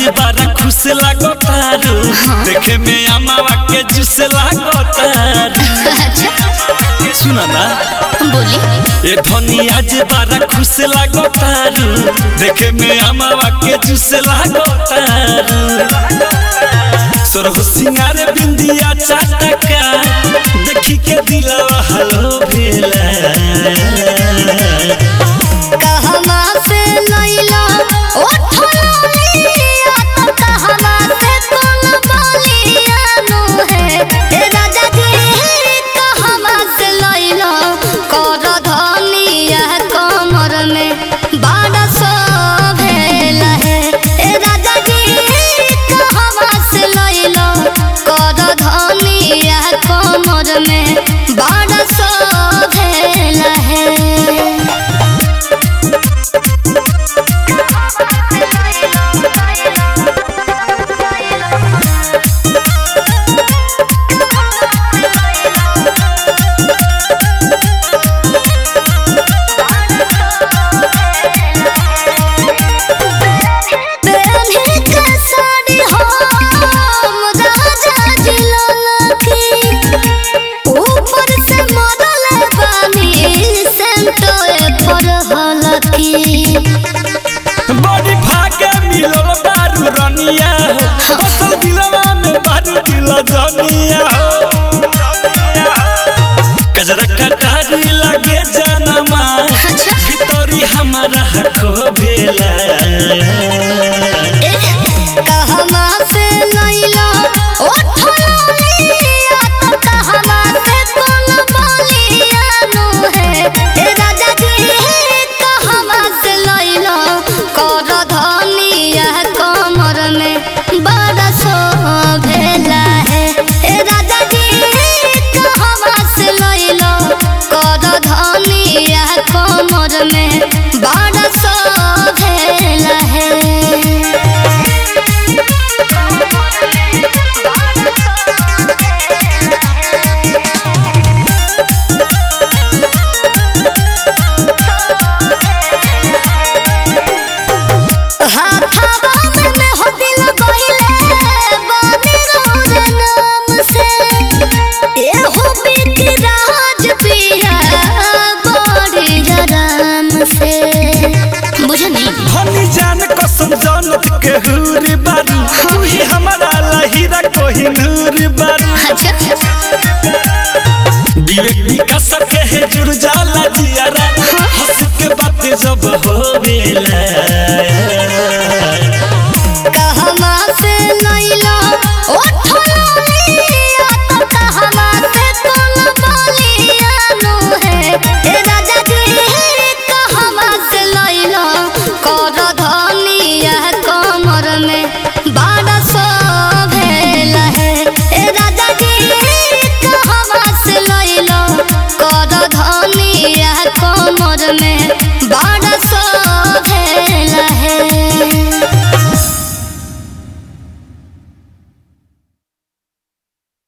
बारा खुश लागो तारू देखे में अमावा के जूस लागो तारू सुना ना बोली ए धनी आज बारा खुश लागो तारू देखे में अमावा के जूस लागो तारू सोरह सिंगार बिंदिया चाटका देखी के दिलवा हलो भेला कहवा से लैला ओ ठलिया तो कहवा से कोन बोलिया नु है ए राजा जी कहवा से लैला कर धनिया कमर में बाड़ा सो भेल है ए राजा जी कहवा से लैला कर धनिया कमर में बाड़ा सो भेल है बेन्ही के साड़ी हम राजा जी ललकी ऊपर से मरल बानी सेंटोए पर हलकी बड़ी भागे मिलल बारू रनिया हो असल दिलवा में बारू दिल जनिया हो कजरा कटारी लगे जनमा भितरी हमारा हको भेला कहवा से लैला ओ ठलिया तो कहवा से कोन बोलिया नु है ए राजा जी कहवा से लैला कर धनिया कमर में बड़ा सो भेला है ए राजा जी कहवा से लैला कर धनिया कमर में बड़ा सो भेला है हाथवा में हो दिल गइले बानी रोरे नाम से एहो बिकराज पिया बड़ी आराम से बुझनी हनी जान कसम जानत के हुरी बारू तू ही हमारा लहीरा कोही नूर बारू अच्छा विवेक विकास के है जुड़ जाला जियारा हंस के बात जब हो बेला